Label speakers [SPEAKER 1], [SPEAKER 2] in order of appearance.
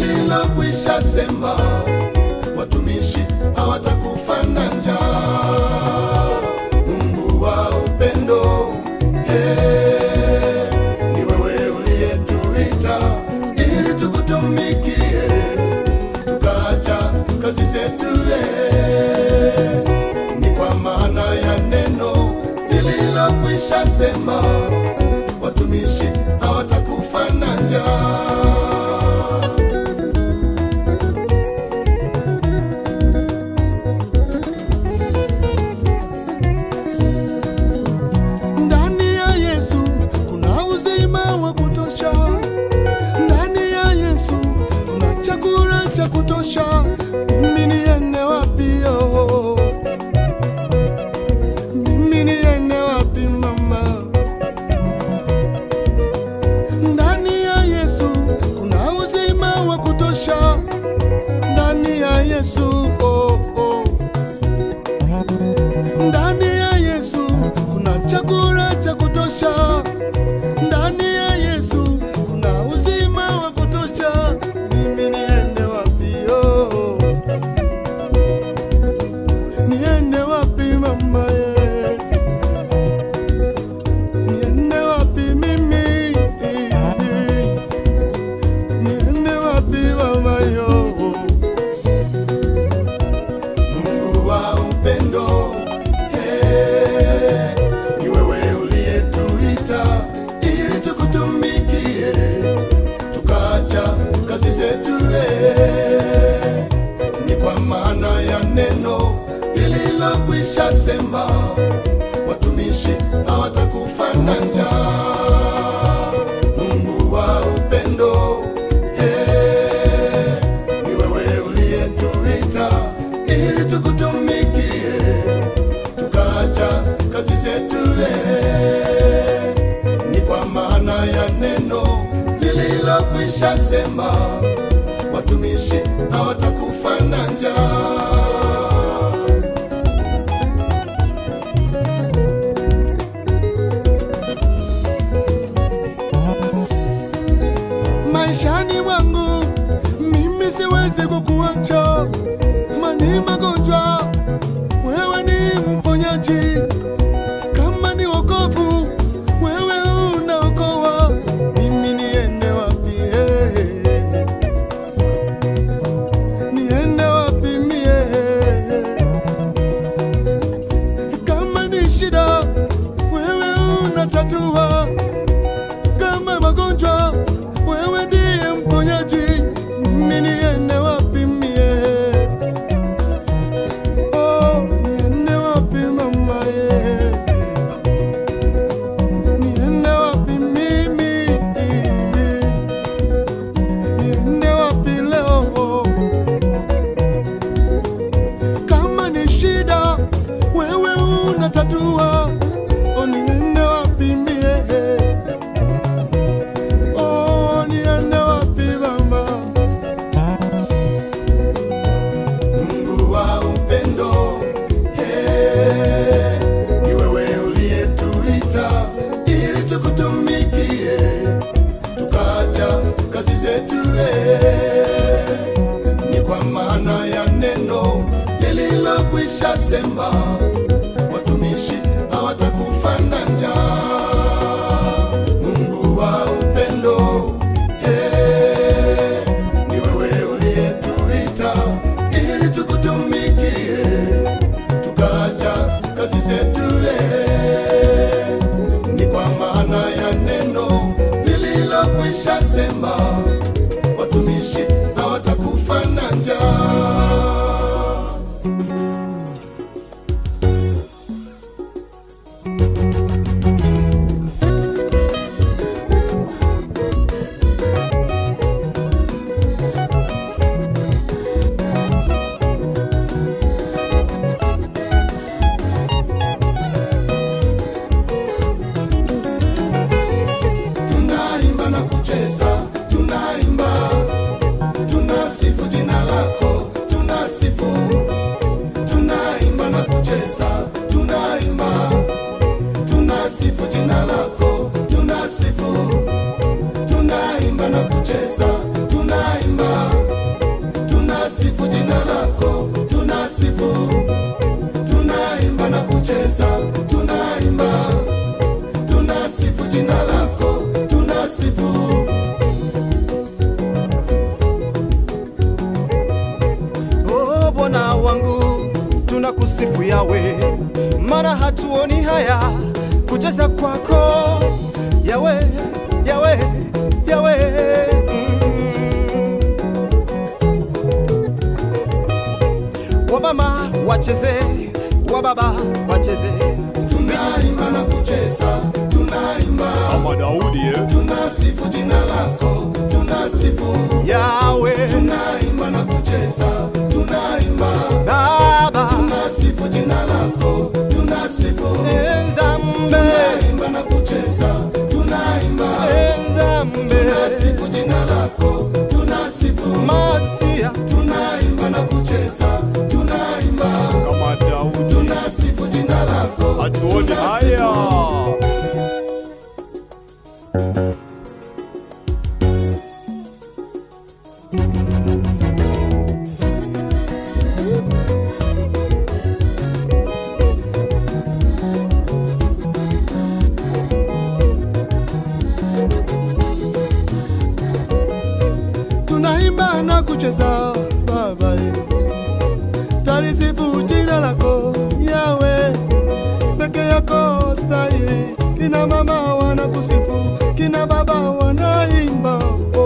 [SPEAKER 1] lililokwisha sema watumishi hawatakufa na njaa. Mungu wa upendo, eh, ni wewe uliyetuita ili tukutumikie, tukaacha kazi zetu eh, ni kwa maana ya neno lililokwisha sema watumishi hawatakufa na njaa. Ndani ya Yesu kuna uzima wa kutosha. Ndani ya Yesu kuna chakula cha kutosha. Mimi niende wapi yo? Mimi niende wapi mama? Ndani ya Yesu kuna uzima wa kutosha. Ndani ya Yesu oh, oh. Ndani ya Yesu kuna chakula cha kutosha. Ndani ya Yesu kuna uzima wa kutosha. Mimi niende wapi yo? Niende wapi mama ye? Niende wapi mimi? Niende wapi mama yo? Mungu wa upendo, eh, ni wewe uliyetuita ili tukutumikie, tukaacha kazi zetu eh, ni kwa maana ya neno lililokwisha sema watumishi hawatakufa na njaa. Mungu wa upendo, eh, ni wewe uliyetuita ili tukutumikie, tukaacha kazi zetu eh, ni kwa maana ya neno lililokwisha sema watumishi hawatakufa na njaa. maishani mwangu mimi siwezi kukuacha kama ni magonjwa wewe ni mponyaji kama ni wokovu wewe unaokoa mimi niende wapi eh? niende wapi mie kama ni shida wewe unatatua kama magonjwa wewe ndiye mponyaji mimi niende wapi mie oh, niende wapi mama ye niende wapi mimi niende wapi leo kama ni shida wewe unatatua oh, niende wapi mie Oh, niende wapi mama? Mungu wa upendo, eh, ni wewe uliyetuita ili tukutumikie, tukaacha kazi zetu eh, ni kwa maana ya neno lililokwisha sema watumishi hawatakufa na njaa. Mungu wa upendo, eh, ni wewe uliyetuita ili tukutumikie, tukaacha kazi zetu eh, ni kwa maana ya neno lililokwisha sema watumishi hawatakufa na njaa.
[SPEAKER 2] kusifu yawe, maana hatuoni haya kucheza kwako yawe, yawe, yawe. Mm. Wamama wacheze, wababa wacheze,
[SPEAKER 1] tunaimba na kucheza, tunaimba,
[SPEAKER 2] kama Daudi eh?
[SPEAKER 1] tunasifu jina lako, tunasifu,
[SPEAKER 2] yawe
[SPEAKER 1] tunaimba na kucheza, tunaimba,
[SPEAKER 2] Baba
[SPEAKER 1] tunasifu jina lako, tunasifu,
[SPEAKER 2] Enzambe,
[SPEAKER 1] tunaimba na kucheza, tunaimba,
[SPEAKER 2] Enzambe,
[SPEAKER 1] tunasifu jina lako, tunasifu,
[SPEAKER 2] Masia
[SPEAKER 1] tunaimba na kucheza, tunaimba,
[SPEAKER 2] kama Daudi,
[SPEAKER 1] tunasifu jina lako,
[SPEAKER 2] hatuoni haya.
[SPEAKER 1] tunaimba na kucheza Baba, talisifu jina lako Yawe, peke yako stahili. Kina mama wanakusifu, kina baba wanaimba